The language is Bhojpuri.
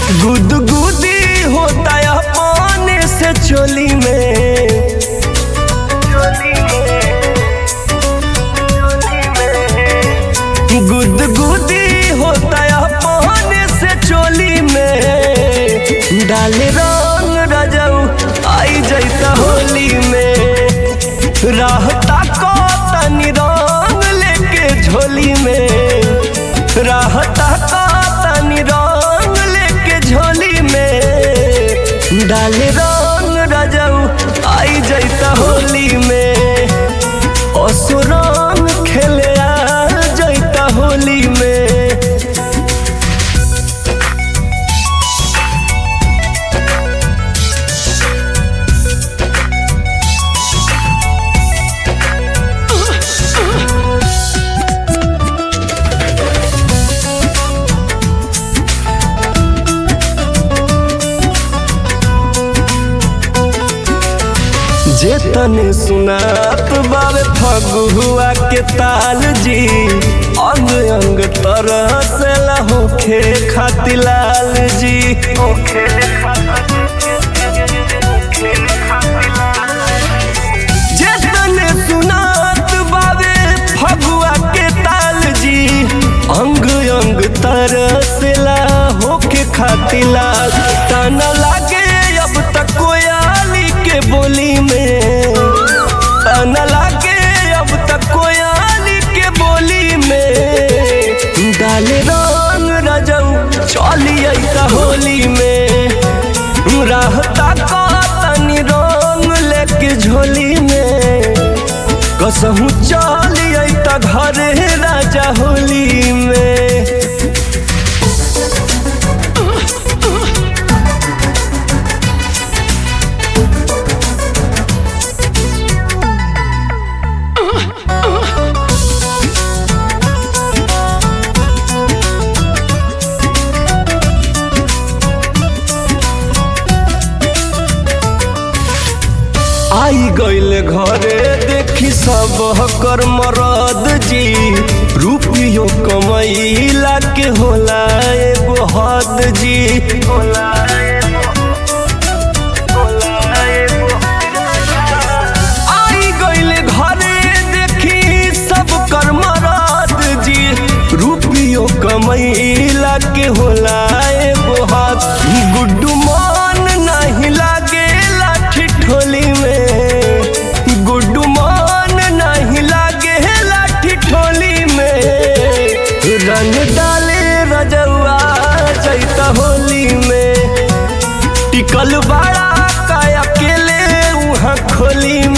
गुदगुदी होता है अपने से चोली में गुदगुदी होता है अपने से चोली में डाले रंग रजऊ आई जैता होली में रहता को तनी रंग लेके झोली में रहता को तनी रंग लेके झोली में डाले रंग रजऊ आई जैता होली में असुरंग खेले आ जैता होली में जे तने सुनात बावे फगुआ के ताल जी अंग अंग तरह से होखे खाती लाल जी होखे जे तने सुनात बावे फगुआ के ताल जी अंग अंग तरह से होखे खाती लाल ताना लागे अब तक कोयाली के बोली में ताना लागे अब तक कोयाली के बोली में डाले रंग रजऊ चली अइता होली में रहता का तनी रंग लेके झोली में कसहू चली अइता घरे राजा होली में आई गईले घरे देखी सब कर मरद जी रुपियो कमैला के होला एगो हद जी होला आई गईले घरे देखी सब कर मरद जी रुपियो कमैला के होला एगो हद गुड्डू मन नहीं लागे लाठी ठोली में गुड्डू मन नहीं लागे लाठी ठोली में रंग डाले रजौआ जैता होली में टिकल बड़ा का अकेले वहाँ खोली